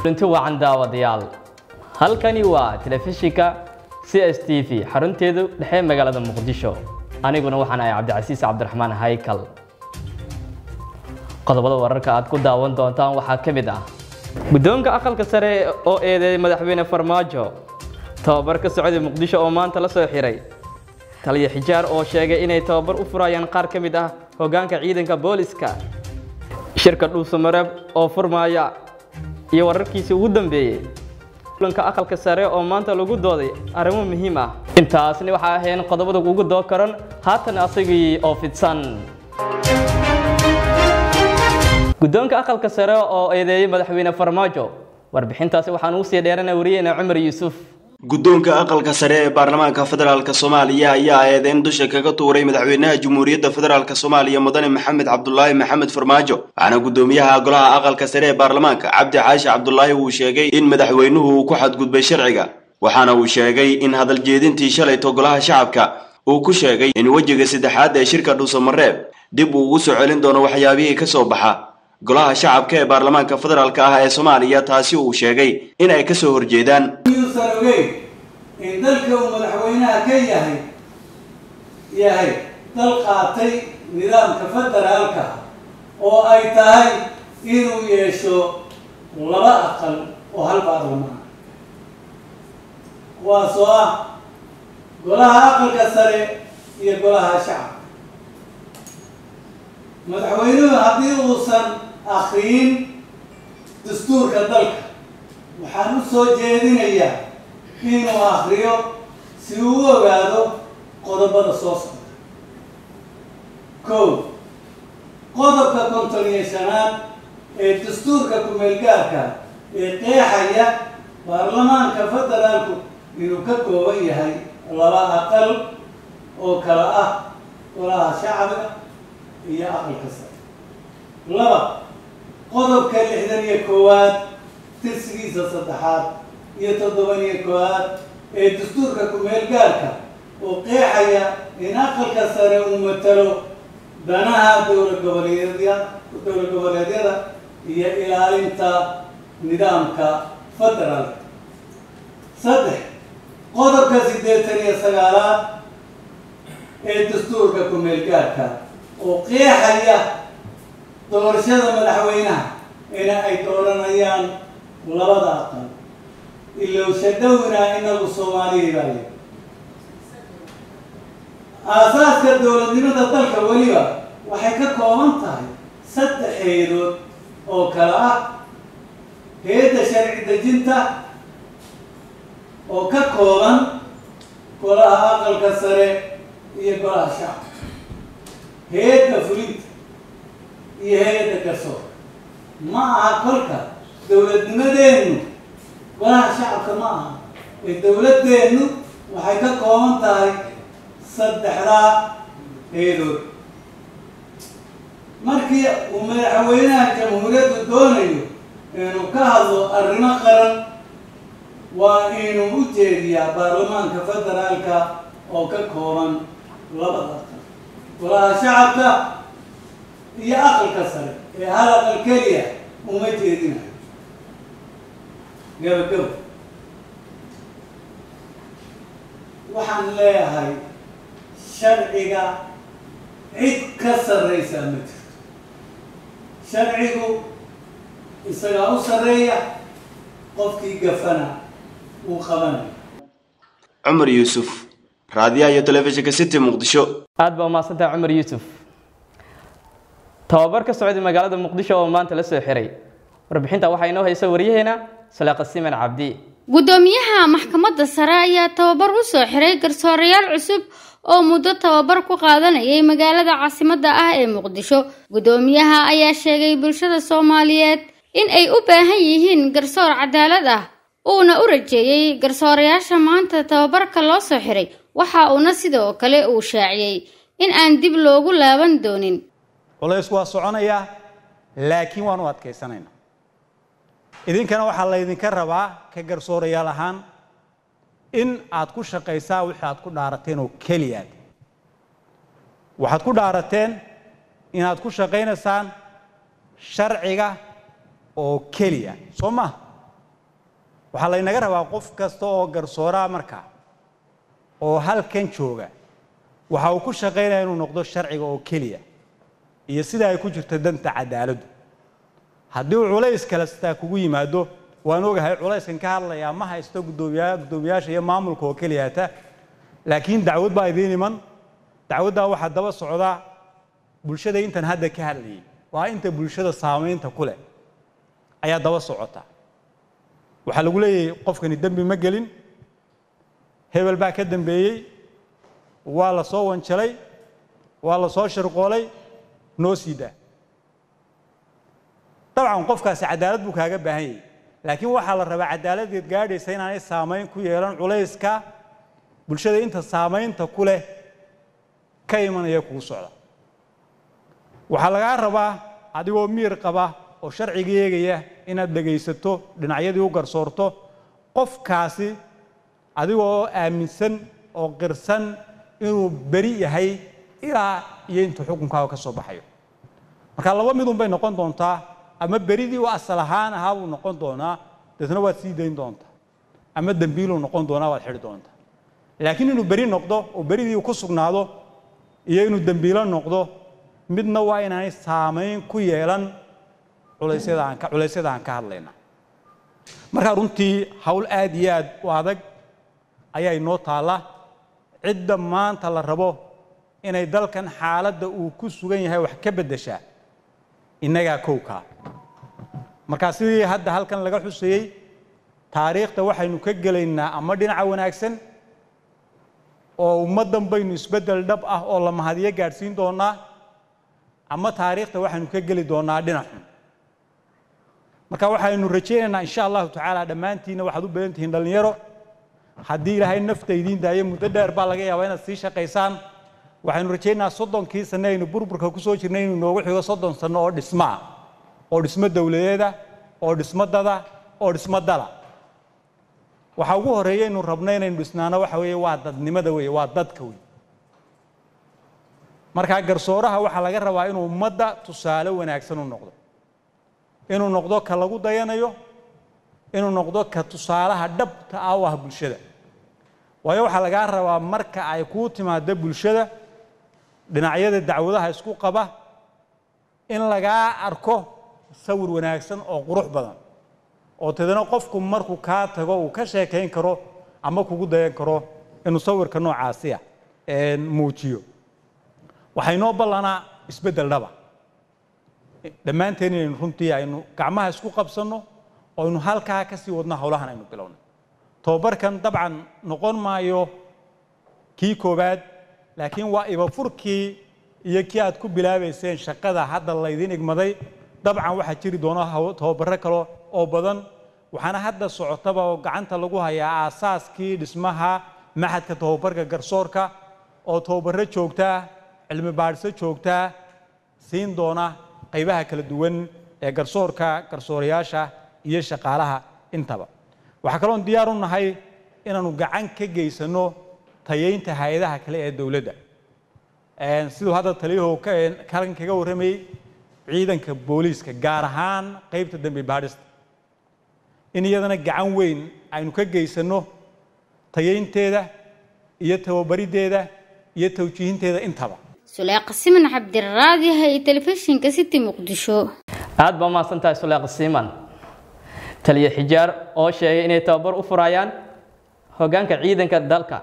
kulanti wacan daawadayaal halkani waa telefishinka c s t v xarunteedu dhexe magaalada muqdisho aniguna waxaan ahay cabdicasiis cabdiraxmaan haykal qodobada wararka aad ku daawan doontaan waxaa ka mid ah guddoonka aqalka sare oo eedeeyay madaxweyne farmaajo tababar ka socday muqdisho oo maanta la soo xiray taliya xijaar oo sheegay inay tababar u furayaan qaar ka mid ah hoggaanka ciidanka booliska shirka dhuusamareeb oo furmaaya iyo wararkiisii ugu dambeeyey kulanka aqalka sare oo maanta lagu dooday arrimo muhiim ah intaasni waxaa ahayn qodobada ugu doo karan haatan asagii oo fidsan guddoonka aqalka sare oo eedeeyey madaxweyne farmaajo warbixintaasi waxaan ugu sii dheerana wariyeyna cumar yuusuf guddoonka aqalka sare ee baarlamaanka federaalk soomaaliya ayaa eedeyn dusha kaga tuuray madaxweynaha jamhuuriyadda federaalk soomaaliya mudane maxamed cabdulaahi maxamed farmaajo waxaana guddoomiyaha golaha aqalka sare ee baarlamaanka cabdi xaashi cabdulaahi uu sheegay in madaxweynuhu uu ku xadgudbay sharciga waxaana uu sheegay in hadal jeedintii shalayto golaha shacabka uu ku sheegay in wejiga saddexaad ee shirka dhuusamareeb dib uu ugu soo celin doono waxyaabihii ka soo baxa golaha shacabka ee baarlamaanka federaalk ah ee soomaaliya taasi uu sheegay in ay kasoo horjeedaan yuusan ogeyn in dalka uu madaxweynaha ka yahay yahay dal qaatay nidaamka federaalka oo ay tahay inuu yeesho laba aqal oo hal baarlamaan kuwaasoo ah golaha aqalka sare iyo golaha shacabka madaxweynuhu haddii uusan akriyin dastuurka dalka waxaan u soo jeedinayaa inuu akriyo si uu u ogaado qodobada soo socda kow qodobka konton iyo shanaad ee dastuurka ku-meelgaarka ee qeexaya baarlamaanka federaalku inuu ka kooban yahay laba aqal oo kala ah golaha shacbiga iyo aqalka sare laba qodobka lixdan iyo koowaad tirsigiisa saddexaad iyo toddoban iyo koowaad ee dastuurka ku-meel gaarka oo qeexaya in aqalka sare uu matalo danaha dowla goboleedya dowla goboleedyada iyo ilaalinta nidaamka federaalka saddex qodobka siddeetan iyo sagaalaad ee dastuurka ku-meel gaarka oo qeexaya doorashada madaxweynaha ina ay dooranayaan labada aqal ilowsha dhowina inagu soomaaliya baa le aasaaska dowladnimada dalka weliba waxay ka kooban tahay saddex heedood oo kale ah heedda sharci dejinta oo ka kooban golaha aqalka sare iyo golaha shacabka heedda fulinta iyo hay-adda garsoorka ma aha kolka dowladnimadeennu golaha shacabka ma aha ee dowladeennu waxay ka kooban tahay saddexdaa heedood markii uu madaxweynaha jamhuuriyaddu doonayo inuu ka hadlo arrimo qaran waa inuu u jeediyaa baarlamaanka federaalka oo ka kooban labada aqal golaha shacabka iyo aqalka sare ee hal aqal keliya uma jeedinayo gabagabo waxaan leeyahay sharciga cid ka sarreysaa ma jirto sharcigu isagaa u sarreeya qofkii gafana uu qabanayo cumar yuusuf raadiyaha iyo telefishinka city muqdisho aad baa umahadsantaha cumar yuusuf tababar ka socday magaalada muqdisho oo maanta la soo xiray warbixinta waxaa inoo haysa waryaheena salaaqa siman cabdi guddoomiyaha maxkamadda sare ayaa tababar u soo xiray garsoorayaal cusub oo muddo tababar ku qaadanayay magaalada caasimadda ah ee muqdisho guddoomiyaha ayaa sheegay bulshada soomaaliyeed in ay u baahan yihiin garsoor cadaalad ah uuna u rajeeyey garsoorayaasha maanta tababarka loo soo xiray waxa uuna sidoo kale uu shaaciyey in aan dib loogu laaban doonin culays waa soconayaa laakiin waan u adkaysanaynaa idinkana waxaa laydinka rabaa ka garsoorayaal ahaan in aad ku shaqaysaa wixii aad ku dhaarateen oo keliyaad waxaad ku dhaarateen inaad ku shaqaynaysaan sharciga oo keliya soo maha waxaa laynaga rabaa qof kasta oo garsooraa markaa oo halkan jooga waxa uu ku shaqaynaya inuu noqdo sharciga oo keliya iyo sida ay ku jirto danta cadaaladdu haddii uu culays kale sitaa kugu yimaado waan ogahay culayskan ka hadlayaa ma haysto guddoomiya guddoomiyaasha iyo maamulka oo keliyata laakiin dacwad baa idiin iman dacwaddaa waxaa daba socda bulshada intan hadda ka hadlayay waa inta bulshada saamaynta ku leh ayaa daba socota waxaa lagu leeyahay qofkani dembi ma gelin hebel baa ka dambeeyey waa la soo wanjalay waa la soo shirqoolay noo sii daa dabcan qofkaasi cadaalad buu kaaga baahan yahay laakiin waxaa la rabaa cadaaladdeed gaadhaysa inaanay saamayn ku yeelan culayska bulshada inta saamaynta ku leh ka imanaya kugu socda waxaa lagaa rabaa adigoo miir qaba oo sharciga eegaya inaad dhegaysato dhinacyadii u garsoorto qofkaasi adigoo aaminsan oo qirsan inuu beri yahay ilaa iyo intuu xukunkaaga ka soo baxayo marka laba midun bay noqon doontaa ama beridii u asal ahaan ahaa buu noqon doonaa deetna waad sii dayn doontaa ama dembiiluu noqon doonaa waad xidhi doontaa laakiin inuu beri noqdo oo beridii ku sugnaado iyo inuu dembiilo noqdo midna waa inaanay saamayn ku yeelan culaysyada aan ka culaysyada aan ka hadlayna markaa runtii hawl aad iyo aad u adag ayaa inoo taalla cidda maanta la rabo inay dalkan xaaladda uu ku sugan yahay wax ka beddeshaa innagaa kowkaa markaa sidii hadda halkan laga xusayey taariikhda waxaynu ka gelaynaa ama dhinaca wanaagsan oo ummaddan baynu isbeddel dhab ah oo la mahadiyo gaadhsiin doonaa ama taariikhda waxaynu ka geli doonaa dhinac xun marka waxaynu rajaynaynaa insha allahu tacaala dhammaantiinna waxaad u badan tihiin dhallinyaro haddii ilaahay nafta idiin daayo muddo dheer baa laga yaabaa inaad sii shaqaysaan waxaynu rajaynayaa soddonkii sanne aynu burburka ku soo jirnay inuu noogu xigo soddon sanno oo dhismo ah oo dhismo dowladeeda oo dhismo dada oo dhismo dala waxa ugu horreeya aynu rabno inaynu dhisnaano waxa weeye waa dadnimada weeye waa dadka wey markaa garsooraha waxaa laga rabaa inuu ummadda tusaale wanaagsan u noqdo inuu noqdo ka lagu dayanayo inuu noqdo ka tusaalaha dhabta ah u ah bulshada waayo waxaa lagaa rabaa marka ay kuu timaado bulshada dhinacyada dacwadaha isku qaba in lagaa arko sawir wanaagsan oo qurux badan oo tadana qofku markuu kaa tago uu ka sheekayn karo ama kugu dayan karo inuu sawirka noocaasiya muujiyo waxay noo ballanaa isbeddel dhaba dhammaanteen inaynu runtii aynu gacmaha isku qabsanno oo aynu halkaa ka sii wadno howlahan aynu bilowno tobabarkan dabcan noqon maayo kii koowaad laakiin waa ibafurkii iyo kii aad ku bilaabayseen shaqada hadda laydin igmaday dabcan waxaa jiri doona tobabarro kale oo badan waxaana hadda socotaba oo gacanta lagu hayaa aasaaskii dhismaha maxadka tobabarka garsoorka oo tobabarro joogtaa cilmi baadhiso joogtaa siin doona qaybaha kala duwan ee garsoorka garsoorayaasha iyo shaqaalaha intaba waxaa kaloon diyaar u nahay inaanu gacan ka geysano tayaynta hay-adaha kale ee dowladda siduu hadda taliyahoo kalan kaga warramayey ciidanka booliiska gaar ahaan qaybta dembi baadhista in iyadana gacan weyn aynu ka geysano tayaynteeda iyo tababariddeeda iyo tawjiihinteeda intaba suleeqa siman cabdiraadiha iyo telefishinka city muqdisho aad baa mahadsan tahay suleeqa siiman taliya xijaar oo sheegay inay tababar u furayaan hoggaanka ciidanka dalka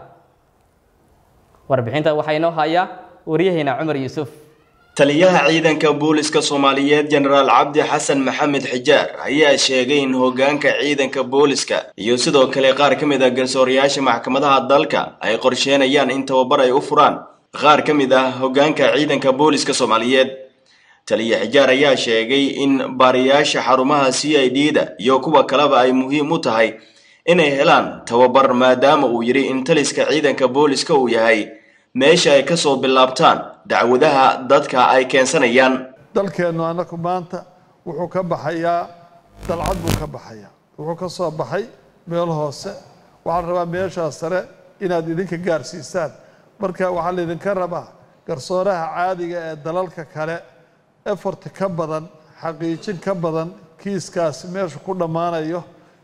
warbixinta waxaa inoo hayaa waryaheena cumar yuusuf taliyaha ciidanka booliska soomaaliyeed jenaraal cabdi xasan maxamed xijaar ayaa sheegay in hoggaanka ciidanka booliska iyo sidoo kale qaar ka mid ah garsoorayaasha maxkamadaha dalka ay qorsheenayaan in tababar ay u furaan qaar ka mid ah hoggaanka ciidanka booliska soomaaliyeed taliya xijaar ayaa sheegay in baariyaasha xarumaha c i d da iyo kuwa kaleba ay muhiim u tahay inay helaan tababar maadaama uu yidhi in taliska ciidanka booliska uu yahay meesha ay ka soo bilaabtaan dacwadaha dadka ay keensanayaan dalkeennu annaku maanta wuxuu ka baxayaa dalcad buu ka baxayaa wuxuu ka soo baxay meel hoose waxaan rabaa meeshaa sare inaad idinka gaarsiisaan marka waxaa laydinka rabaa garsooraha caadiga ee dalalka kale efort ka badan xaqiijin ka badan kiiskaasi meeshu ku dhammaanayo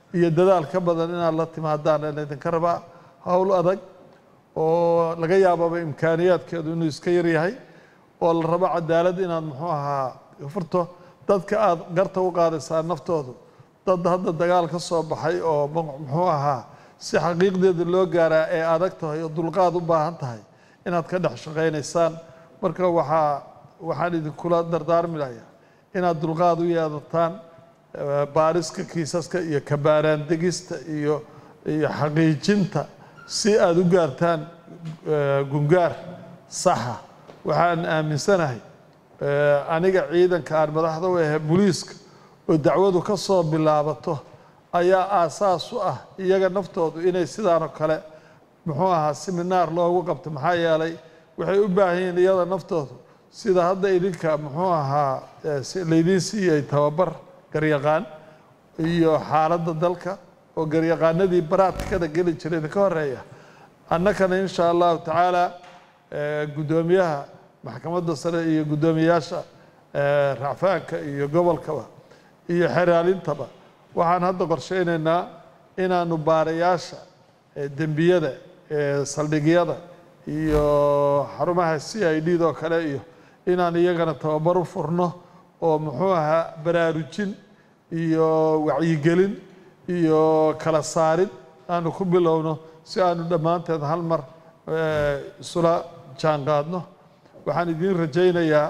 iyo dadaal ka badan inaad la timaadaan laydinka rabaa howl adag oo laga yaababa imkaaniyaadkeedu inuu iska yaryahay oo la rabo cadaalad inaad muxuu ahaa furto dadka aada garta u qaadaysaa naftoodu dad hadda dagaal ka soo baxay oo muxuu ahaa si xaqiiqdeeda loo gaaraa ee adag tahay oo dulqaad u baahan tahay inaad ka dhex shaqaynaysaan marka waxaa waxaan idinkula dardaarmi layaa inaad dulqaad u yeedataan baariska kiisaska iyo kabaaraan degista iyo iyo xaqiijinta si aada u gaartaan gungaar saxa waxaan aaminsanahay aniga ciidanka aan madaxda u ahe booliiska oo dacwadu ka soo bilaabato ayaa aasaas u ah iyaga naftoodu inay sidaanoo kale muxuu ahaa seminaar loogu qabto maxaa yeelay waxay u baahan yihiin iyada naftoodu sida hadda idinka muxuu ahaa laydiin siiyey tababar garyaqaan iyo xaaladda dalka oo garyaqaanadii baraadkada geli jiray idinka horeeya annakana insha allahu tacaala guddoomiyaha maxkamadda sare iyo guddoomiyayaasha racfaanka iyo gobolkaba iyo xeraalintaba waxaan hadda qorsheynaynaa inaanu baarayaasha dembiyada saldhigyada iyo xarumaha c i d doo kale iyo inaan iyagana tababar u furno oo muxuu ahaa baraarujin iyo wacyigelin iyo kala saarid aanu ku bilowno si aanu dhammaanteed hal mar isula jaan qaadno waxaan idiin rajaynayaa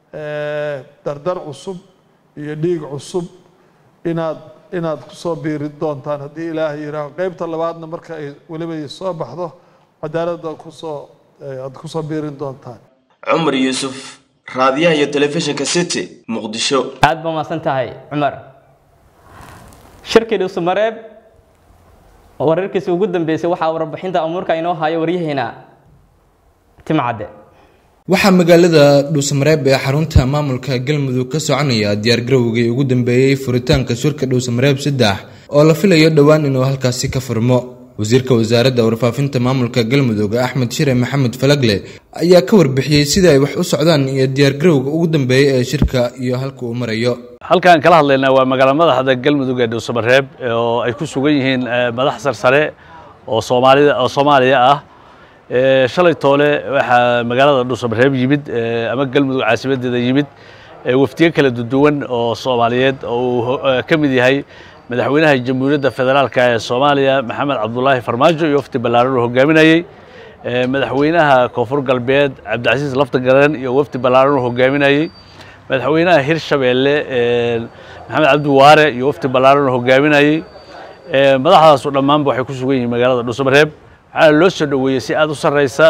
dardar cusub iyo dhiig cusub inaad inaad kusoo biiri doontaan haddii ilaahay yihaaho qeybta labaadna marka ay weliba soo baxdo cadaaladda kusoo aad kusoo biirin doontaan cumar yuusuf raadiyaha iyo telefishinka city muqdisho aad ba mahadsan tahay cumar shirkii dhuusamareeb wararkiisa ugu dambeysay waxaa warbixinta amuurka inoo hayo waryaheena timcadde waxaa magaalada dhuusamareeb ee xarunta maamulka galmudug ka soconaya diyaargarowgii ugu dambeeyey furitaanka shirka dhuusamareeb saddex oo la filayo dhowaan inuu halkaasi ka furmo wasiirka wasaaradda warfaafinta maamulka galmudug axmed shire maxamed falagle ayaa ka warbixiyey sida ay wax u socdaan iyo diyaargarowga ugu dambeeyey ee shirka iyo halka uu marayo halkaan kala hadlaynaa waa magaala madaxda galmudug ee dhuusamareeb oo ay ku sugan yihiin madax sarsare oo soomaalida oo soomaaliya ah shalay toole waxaa magaalada dhuusamareeb yimid ama galmudug caasimadeeda yimid wafdiyo kala duwan oo soomaaliyeed oo uu ka mid yahay madaxweynaha jamhuuriyadda federaalka ee soomaaliya maxamed cabdulaahi farmaajo iyo wafdi ballaaran uu hogaaminayey madaxweynaha koonfur galbeed cabdicasiis lafta garen iyo wafdi ballaaran uu hogaaminayey madaxweynaha hirshabeelle maxamed cabdi waare iyo wafdi ballaaran uu hogaaminayey madaxdaasu dhammaanba waxay ku sugan yihiin magaalada dhuusamareeb waxaana loo soo dhoweeyey si aad u sarraysa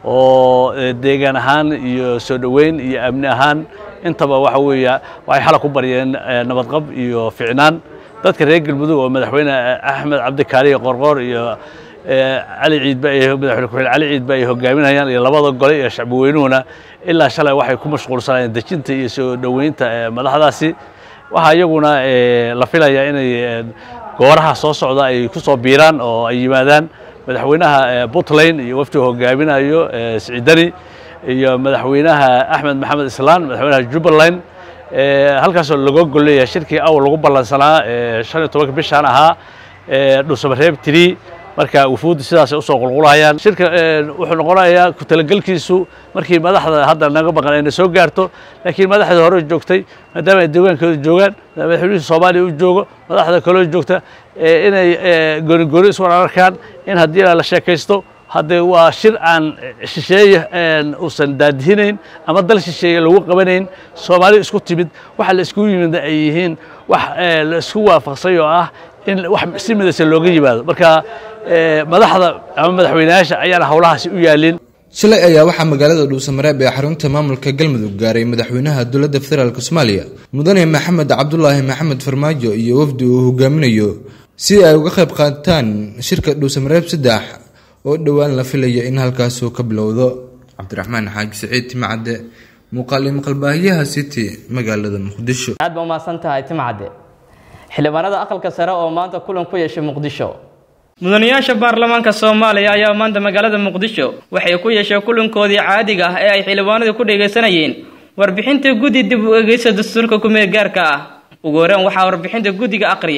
oo deegaan ahaan iyo soo dhoweyn iyo amni ahaan intaba waxa weeya waxay xala ku baryeen nabadqab iyo ficnaan dadka reer galmudug oo madaxweyne axmed cabdikaaliyo qorqoor iyo cali ciidba madaxweyne ku-xigeen cali ciidba ay hogaaminayaan iyo labada gole iyo shacbweynuhuna ilaa shalay waxay ku mashquulsanayeen dejinta iyo soo dhoweynta madaxdaasi waxaa iyaguna la filayaa inay gooraha soo socda ay ku soo biiraan oo ay yimaadaan madaxweynaha puntland iyo wafdiga hogaaminayo siciidani iyo madaxweynaha axmed maxamed islaan madaxweynaha jubbaland halkaasoo laga golleeyahay shirkii awal lagu ballansanaa shan iyo tobanka bishaan ahaa dhuusamareeb tiri marka wufuuddu sidaasay usoo qulqulayaan shirka wuxuu noqonayaa ku talagelkiisu markii madaxda hadda naga maqan ayna soo gaarto laakiin madaxda hore joogtay maadaama ay deegaankooda joogaan madaxweynihii soomaaliya u joogo madaxda kaloo joogta inay goonigooni iswan arkaan in haddii la sheekaysto haddee waa shir aan shisheeye uusan daadihinayn ama dal shisheeye lagu qabanayn soomaali isku timid waxa la iskugu yimid ay yihiin wax la isku waafaqsay oo ah in wax si midaysa looga yimaado marka madaxda ama madaxweynayaasha ayaana howlahaasi u yaalin shalay ayaa waxaa magaalada dhuusamareeb ee xarunta maamulka galmudug gaaray madaxweynaha dowladda federaalk soomaaliya mudane maxamed cabdulaahi maxamed farmaajo iyo wafdi uu hogaaminayo si ay uga qayb qaataan shirka dhuusamareeb saddex oo dhowaan la filayo in halkaasuu ka bilowdo cabdiraxmaan xaaji saciid timcadde muuqaali maqalbaahiyaha city magaalada muqdisho aad ba umahadsan tahay timcadde xildhibaanada aqalka sare oo maanta kulan ku yeeshay muqdisho mudanayaasha baarlamaanka soomaaliya ayaa maanta magaalada muqdisho waxay ku yeesheen kulankoodii caadiga ah ee ay xildhibaanadu ku dhegaysanayeen warbixinta guddi dib u egeysa dastuurka kumeel gaarka ah ugu horeen waxaa warbixinta guddiga aqriyay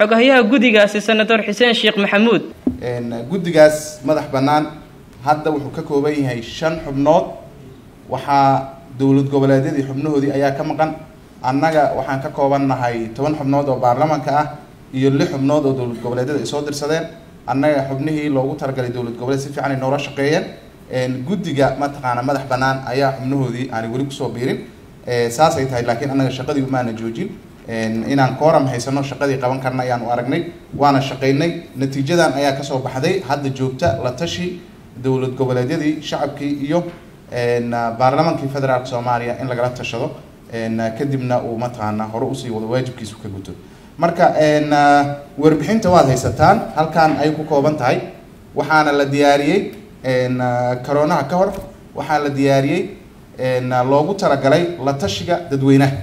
xogahayaha guddigaasi senator xuseen sheekh maxamuud guddigaas madax bannaan hadda wuxuu ka kooban yahay shan xubnood waxaa dowlad goboleedyadii xubnahoodii ayaa ka maqan annaga waxaan ka kooban nahay toban xubnood oo baarlamaanka ah iyo lix xubnood oo dowlad goboleedyada ay soo dirsadeen annaga xubnihii loogu talagalay dowlad goboleed si fiican ay noola shaqeeyeen guddiga mataqaana madax bannaan ayaa xubnahoodii aanay weli kusoo biirin saasay tahay laakiin annaga shaqadii umaana joojin inaan kooram haysano shaqadii qaban karna ayaan u aragnay waana shaqaynay natiijadan ayaa kasoo baxday hadda joogta la tashi dowlad goboleedyadii shacabkii iyo baarlamaankii federaalka soomaaliya in lagala tashado kadibna uu mataqaana hore usii wado waajibkiisu ka guto marka warbixinta waad haysataan halkan ay ku kooban tahay waxaana la diyaariyey karoonaha ka hor waxaa la diyaariyey loogu talagalay la tashiga dadweynaha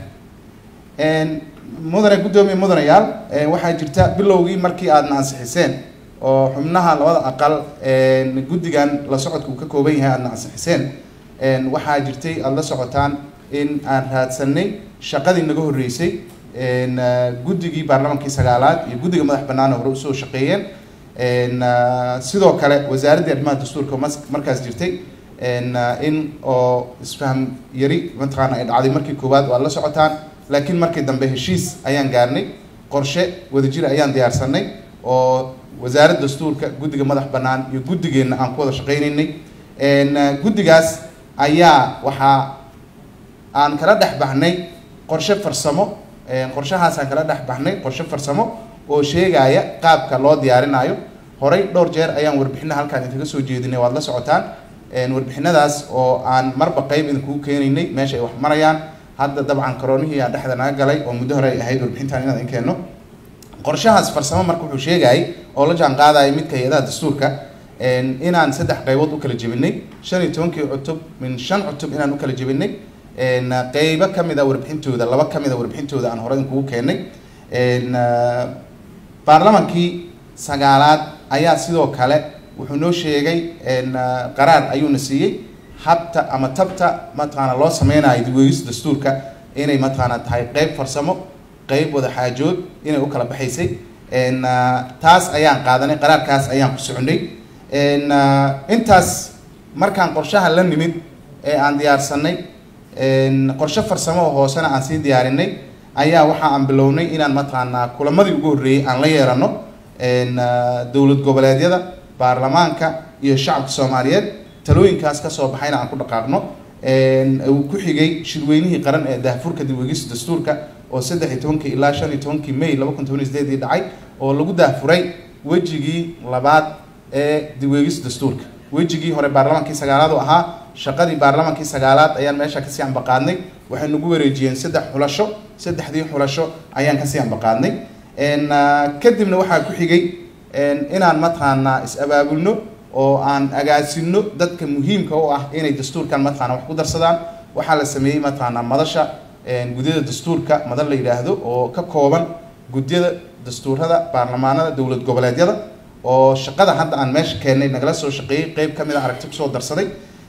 mudane guddoomiye mudanayaal waxaa jirta bilowgii markii aadna ansixiseen oo xubnaha labada aqal guddigan la socodka uu ka kooban yahay aadna ansixiseen waxaa jirtay aada la socotaan in aan raadsanay shaqadii naga horreysay guddigii baarlamaankii sagaalaad iyo guddiga madax bannaan hore usoo shaqeeyeen sidoo kale wasaaraddii arrimaha dastuurka markaas jirtay in oo isfaham yari mataqaana ay dhacday markii koowaad waa la socotaan laakiin markii dambe heshiis ayaan gaarnay qorshe wadajir ayaan diyaarsanay oo wasaaradda dastuurka guddiga madax bannaan iyo guddigeenna aan ku wada shaqaynaynay guddigaas ayaa waxaa aan kala dhex baxnay qorshe farsamo qorshahaasaan kala dhex baxnay qorshe farsamo oo sheegaya qaabka loo diyaarinayo horey dhowr jeer ayaan warbixina halkaan idinkaga soo jeedinay waad la socotaan warbixinadaas oo aan marba qeyb idinkugu keenaynay meesha ay wax marayaan hadda dabcan karoonihii aan dhexda naga galay oo muddo hore ay ahayd warbixintaan inaan idin keenno qorshahaas farsamo marka wuxuu sheegayay oo la jaan qaadaya midka hay-adaha dastuurka inaan saddex qaybood u kala jebinay shan iyo tobankii cutub min shan cutub inaan u kala jebinay qeybo ka mid a warbixintooda laba ka mid a warbixintooda aan hore idinkugu keenay baarlamaankii sagaalaad ayaa sidoo kale wuxuu noo sheegay qaraar ayuuna siiyey habta ama tabta mataqaana loo sameynayo dibweegista dastuurka inay mataqaana tahay qeyb farsamo qeyb wada xaajood inay u kala baxaysay taas ayaan qaadanay qaraarkaas ayaan ku soconay intaas markaan qorshaha la nimid ee aan diyaarsanay qorshe farsamo oo hoosena aan sii diyaarinay ayaa waxa aan bilownay inaan mataqaanaa kulamadii ugu horreeyey aan la yeerano dowlad goboleedyada baarlamaanka iyo shacabka soomaaliyeed talooyinkaas kasoo baxayna aan ku dhaqaaqno uu ku xigay shirweynihii qaran ee daahfurka dibweegista dastuurka oo saddex iyo tobankii ilaa shan iyo tobankii may laba kun toban iyo sideedii dhacay oo lagu daahfuray wejigii labaad ee dibweegista dastuurka wejigii hore baarlamaankii sagaalaad oo ahaa shaqadii baarlamaankii sagaalaad ayaan meesha kasii ambaqaadnay waxay nagu wareejiyeen saddex xulasho saddexdii xulasho ayaan kasii ambaqaadnay kadibna waxaa ku xigay inaan mataqaanaa is-abaabulno oo aan agaasino dadka muhiimka u ah inay dastuurkan mataqaana wax ku darsadaan waxaa la sameeyey mataqaanaa madasha gudyada dastuurka madan la yidhaahdo oo ka kooban gudyada dastuurada baarlamaanada dowlad goboleedyada oo shaqada hadda aan meesha keennay nagala soo shaqeeyey qeyb ka mid a aragti kusoo darsaday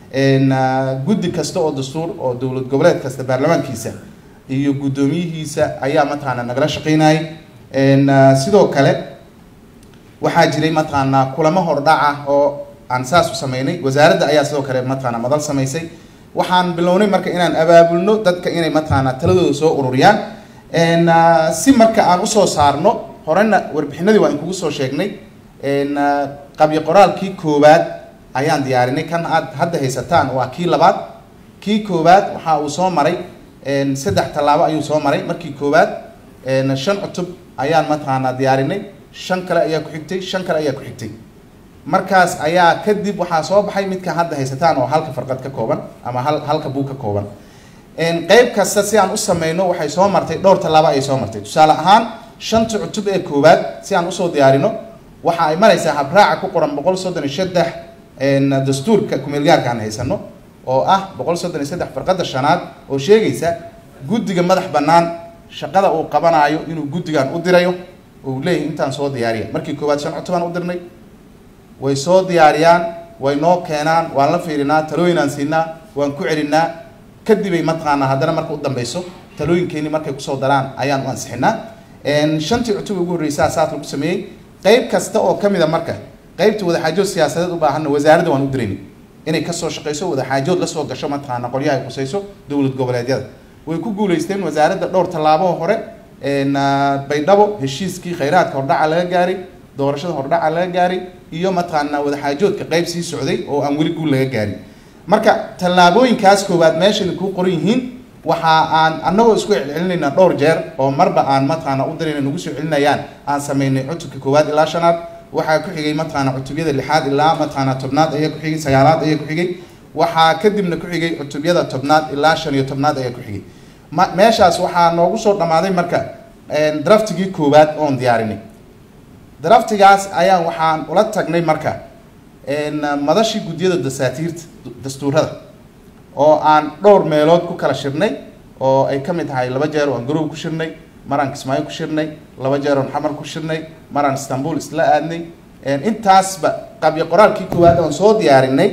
guddi kasta oo dastuur oo dowlad goboleed kasta baarlamaankiisa iyo guddoomiyihiisa ayaa mataqaana nagala shaqeynayay sidoo kale waxaa jiray mataqaanaa kulamo hordhac ah oo aan saas u sameynay wasaaradda ayaa sidoo kale mataqaana madal samaysay waxaan bilownay marka inaan abaabulno dadka inay mataqaana taladooda soo ururiyaan si marka aan usoo saarno horena warbixinadii waa in kugu soo sheegnay qabyo qoraalkii koowaad ayaan diyaarinay kan aad hadda haysataan waa kii labaad kii koowaad waxa uu soo maray saddex tallaabo ayuu soo maray markii koowaad shan cutub ayaan mataqaanaa diyaarinay shan kale ayaa ku xigtay shan kale ayaa ku xigtay markaas ayaa kadib waxaa soo baxay midka hadda haysataan oo halka farqad ka kooban ama hal halka buug ka kooban qeyb kasta si aan u sameyno waxay soo martay dhowr tallaabo ayay soo martay tusaale ahaan shanta cutub ee koowaad si aan usoo diyaarino waxa ay maraysaa habraaca ku qoran boqol soddon iyo saddex dastuurka kumeelgaarka aan haysano oo ah boqol soddon iyo saddex farqadda shanaad oo sheegaysa guddiga madax bannaan shaqada uu qabanaayo inuu guddigan u dirayo uu leeyahay intaan soo diyaariya markii koowaad shan cutubaan u dirnay way soo diyaariyaan way noo keenaan waan la fiirinaa talooyinaan siinaa waan ku celinaa kadibay mataqaanaa haddana marka u dambeyso talooyinkeeni markay kusoo daraan ayaan u ansixinaa shantii cutub ugu horreysaa saas lagu sameeyey qeyb kasta oo ka mid a marka qeybta wadaxaajood siyaasadeed u baahanna wasaaradda waan u dirayni inay kasoo shaqeyso wadaxaajood lasoo gasho mataqaana qolyaha ay khuseyso dowlad goboleedyada way ku guuleysteen wasaaradda dhowr tallaabo hore baydhabo heshiiskii khayraadka hordhaca laga gaaray doorashada hordhaca laga gaaray iyo mataqaana wadaxaajoodka qeyb sii socday oo aan weli guul laga gaarin marka tallaabooyinkaas koowaad meeshan kuu qoran yihiin waxa aan annagoo isku celcelinaynaa dhowr jeer oo marba aan mataqaana u dirayna nagu soo celinayaan aan sameynay cutubka koowaad ilaa shanaad waxaa ku xigay mataqaana cutubyada lixaad ilaa mataqaana tobnaad ayaa ku xigay sagaalaad ayaa ku xigay waxaa kadibna ku xigay cutubyada tobnaad ilaa shan iyo tobnaad ayaa ku xigay ma meeshaas waxaa noogu soo dhammaaday marka draftigii koowaad oon diyaarinay draftigaas ayaa waxaan ula tagnay marka madashii guddiyada dasaatiirta dastuurada oo aan dhowr meelood ku kala shirnay oo ay ka mid tahay laba jeer oo aan garow ku shirnay maraan kismaayo ku shirnay laba jeer oon xamar ku shirnay maraan istanbul isla aadnay intaasba qabyo qoraalkii koowaad oon soo diyaarinay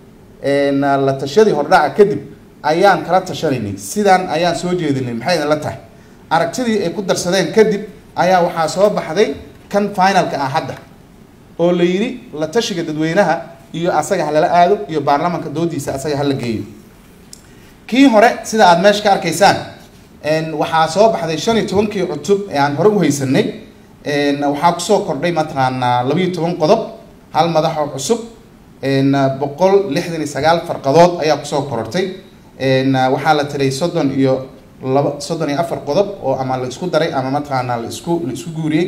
la tashadii hordhaca kadib ayaan kala tashanaynay sidaan ayaan soo jeedinay maxay idinla tahay aragtidii ay ku darsadeen kadib ayaa waxaa soo baxday kan finalka ah hadda oo la yidhi la tashiga dadweynaha iyo asaga ha lala aado iyo baarlamaanka doodiisa asaga hala geeyo kii hore sida aada meesha ka arkaysaan waxaa soo baxday shan iyo tobankii cutub ee aan hore u haysanay waxaa kusoo kordhay mataqaanaa labayo toban qodob hal madax oo cusub boqol lixdan iyo sagaal farqadood ayaa kusoo korortay waxaa la tiray soddon iyo laba soddon iyo afar qodob oo ama la isku daray ama mataqaanaa la isku la isku guuriyey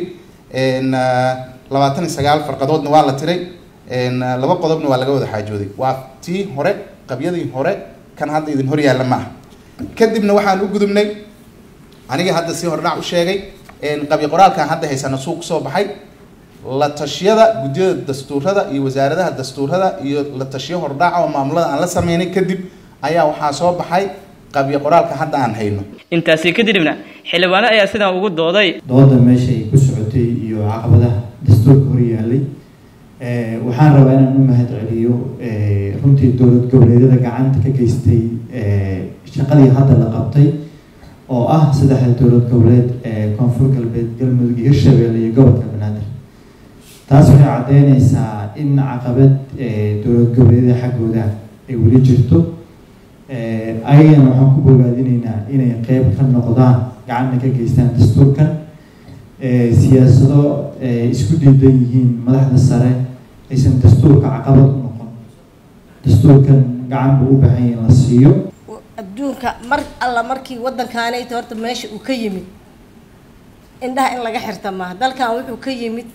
labaatan iyo sagaal farqadoodna waa la tiray laba qodobna waa laga wada xaajooday waa tii hore qabyadii hore kan hadda idin hor yaalla ma aha kadibna waxaan u gudubnay aniga hadda si hordhac u sheegay qabyo qoraalkan hadda haysana suuq kusoo baxay la tashiyada guddiyada dastuurada iyo wasaaradaha dastuurada iyo la tashiyo hordhaca oo maamulada aan la sameynay kadib ayaa waxaa soo baxay qabyo qoraalka hadda aan hayno intaasi kadibna xildhibaano ayaa sidan ugu dooday dooda meesha ay ku socotay iyo caqabadaha dastuurka hor yaallay waxaan rabaa inaan u mahad celiyo runtii dowlad goboleedyada gacanta ka geystay shaqadii hadda la qabtay oo ah saddexda dowlad goboleed ee koonfur galbeed galmudug iyo hirshabeelle iyo gobolka banaadir taas waxay caddeyneysaa in caqabad dowlad goboleedyada xaggooda ay weli jirto ayagana waxaan ku bogaadinaynaa inay qeyb ka noqdaan gacanta ka geystaan dastuurkan siyaasado isku diidan yihiin madaxda sare aysan dastuurka caqabad u noqon dastuurkan gacan buu u baahan yahay in la siiyo adduunka mar alla markii waddankaanayta horta meesha uu ka yimid indhaha in laga xirta maaha dalkan wuxuu ka yimid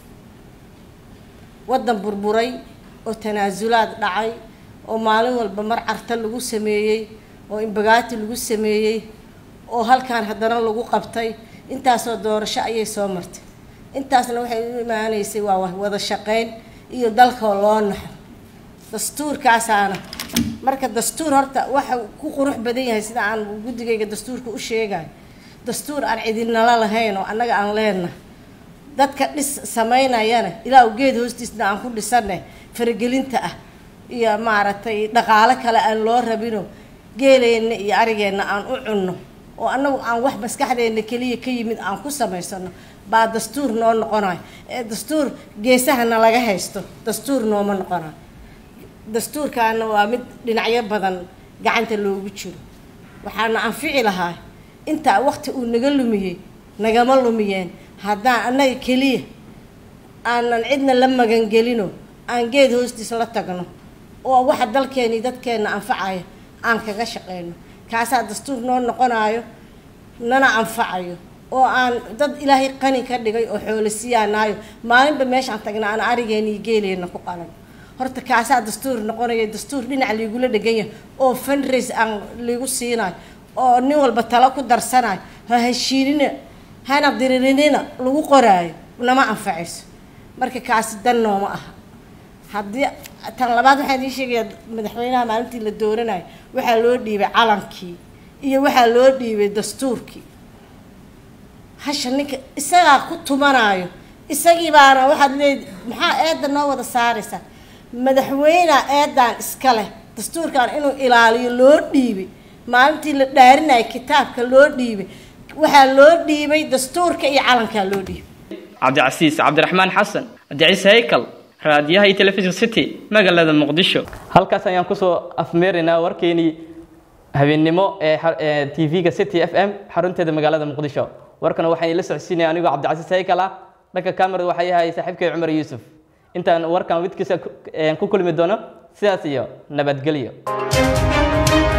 waddan burburay oo tanaasulaad dhacay oo maalin walba mar carta lagu sameeyey oo imbagaati lagu sameeyey oo halkaan haddana lagu qabtay intaasoo doorasho ayay soo martay intaasna waxay u imaaneysay waa wada shaqeyn iyo dalkoo loo naxo dastuurkaasaana marka dastuur horta waxa ku qurux badan yahay sida aan guddigayga dastuurka u sheegayo dastuur aan cidinala lahayn oo annaga aan leenahay dadka dhis sameynayana ilaa geed hoostiisna aan ku dhisanay faragelinta ah iyo maaragtay dhaqaalo kale aan loo rabino geeleenna iyo arigeenna aan u cunno oo annagu aan wax maskaxdeenna keliya ka yimid aan ku samaysano baa dastuur noo noqonayo ee dastuur geesahana laga haysto dastuur nooma noqonayo dastuurkaana waa mid dhinacyo badan gacanta loogu jiro waxaana anfici lahaa intaa waqti uu naga lumiyey nagama lumiyeen haddaan annaga keliya aanan cidna la magangelino aan geed hoostiis la tagno oo waxa dalkeeni dadkeenna anfacaya aan kaga shaqeyno kaasaa dastuur noo noqonayo nana anfacayo oo aan dad ilaahay qani ka dhigay oo xoolo siyaanaayo maalinba meeshaan tagna aan arigeena iyo geeleenna ku qalan horta kaasaa dastuur noqonaya dastuur dhinac liigula dhegan yahay oo fundraise aan liigu siinayo oo nin walba talo ku darsanayo ha heshiinina hana diririnina lagu qoraayo nama anfacayso marka kaasi dan nooma aha haddii tan labaad waxaan idiin sheegayaa madaxweynaha maalintii la dooranayo waxaa loo dhiibay calankii iyo waxaa loo dhiibay dastuurkii hasha ninka isagaa ku tumanaayo isagii baana waxaad leed maxaa eedda noo wada saaraysaa madaxweynea eedan iska leh dastuurkan inuu ilaaliyo loo dhiibay maalintii la dhaarinayo kitaabka loo dhiibay waxaa loo dhiibay dastuurka iyo calankaa loo dhiibay cabdicasiis cabdiraxmaan xasan cabdiciise haykal raadiyaha iyo telefishin city magaalada muqdisho halkaas ayaan kusoo afmeeraynaa warkeenii habeennimo ee tv-ga city f m xarunteeda magaalada muqdisho warkana waxaan ila socodsiinaya anigoo cabdicasiis haykal ah dhanka kamerada waxaa yahay saaxiibkay cumar yuusuf intaan warkan widkiisa ku kulmi doono sidaas iyo nabadgelyo